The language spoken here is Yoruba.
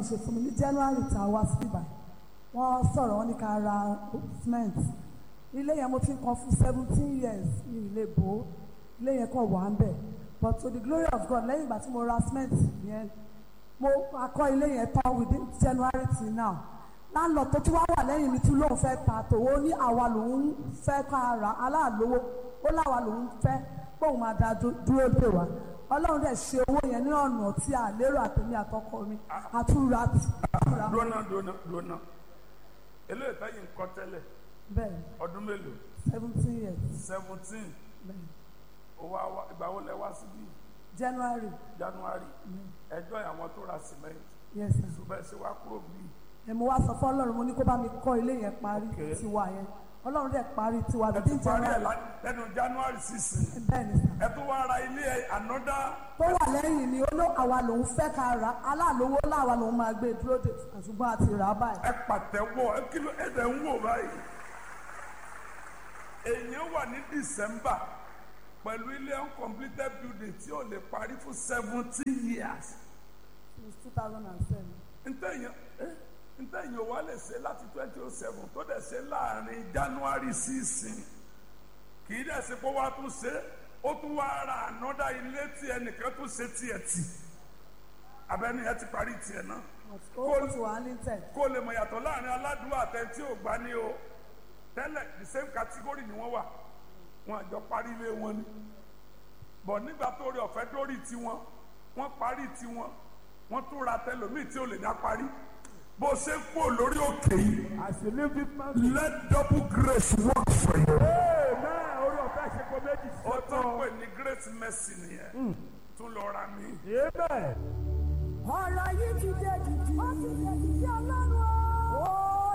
ọlọ́run ṣe fún mi ní january tá a wá sí ibà wọ́n sọ̀rọ̀ wọ́n ní ká ra cement ilé yẹn mo ti ń kan fún seventeen years ní ilé bò ó ilé yẹn kàn wà ń bẹ̀ but to the glory of God lẹ́yìn ìgbà tí mo ra cement yẹn mo akọ́ ilé yẹn tán within january till now láńlọ tó tún wá wà lẹ́yìn mi tún lóun fẹ́ ta tòwó ní àwa lòun fẹ́ ká ra aláàlówó ó láwa lòun fẹ́ kóun máa da dú- dúró dè wá ọlọ́run dẹ̀ ṣe owó yẹn ní ọ̀nà tí a lérò àtẹ̀mí àtọkọ mi àtúra àtúra dúnà dúnà dúnà eléyìí táyì ń kọ́ tẹ́lẹ̀ bẹ́ẹ̀ ọdún mélòó seventeen years seventeen bẹ́ẹ̀ owó àwa ìgbà wo lẹ wá síbí january january ẹjọ́ àwọn tó ra cement yes sir ṣùgbọ́n ẹ ṣe wá kúrò bíi ẹ mo wá sọ fún ọlọ́run mo ní kó bá mi kọ́ ilé yẹn parí Okay. tiwa yẹn ọlọ́run dẹ̀ parí tiwa ẹ within tún parí ẹ january lá- lẹ́nu january sixteen bẹ́ẹ̀ ni sir ẹ tún wá ra ilé ẹ ànọ́dá tó wà lẹ́yìn ni ó ló àwa lòun fẹ́ ká ra aláàlówó láwa lòun máa gbé dúró dè ṣùgbọ́n a ti rà á báyìí. ẹ pàtẹ́wọ́ ẹ kí ló ẹ dẹ̀ ń wò báyìí èèyàn wà ní december pẹ̀lú ilé uncompleted building tí ò lè parí fún seventeen years since two thousand and seven. ntẹ̀yìn eh, ntẹ̀yìn ò wá lè ṣe láti twenty oh seven tó dẹ̀ ṣe láàrin january sísìn kì í dẹ̀ ṣe pé wàá tún ṣe ó tún wá ra ànọ́dá ilé tí ẹnìkan tún ṣe tiẹ̀ tì abẹ́ni ẹ ti parí tiẹ̀ náà ó ti wà ní tẹ̀. kó lè mọ̀ yàtọ̀ láàrin aládùúgbò àtẹ̀tí ò gbá ní o tẹ́lẹ̀ the same category ni wọ́n wà wọn àjọ parí ilé wọn ni bọ̀ nígbà tó rí ọ̀fẹ́ dórí tiwọn wọ́n parí tiwọn wọ́n tún ra tẹlòmíì tí ò lè dá parí bó ṣe ń kó lórí òkè yìí As you live this man, let double grace work for you. amen. Orí ọ̀fẹ́ ṣe kó méjì sí ó tán ọ̀tọ̀. pè ní great mercy nìyẹn tún lọ ra mi. Amen. ọ̀rọ̀ yìí ti dé jù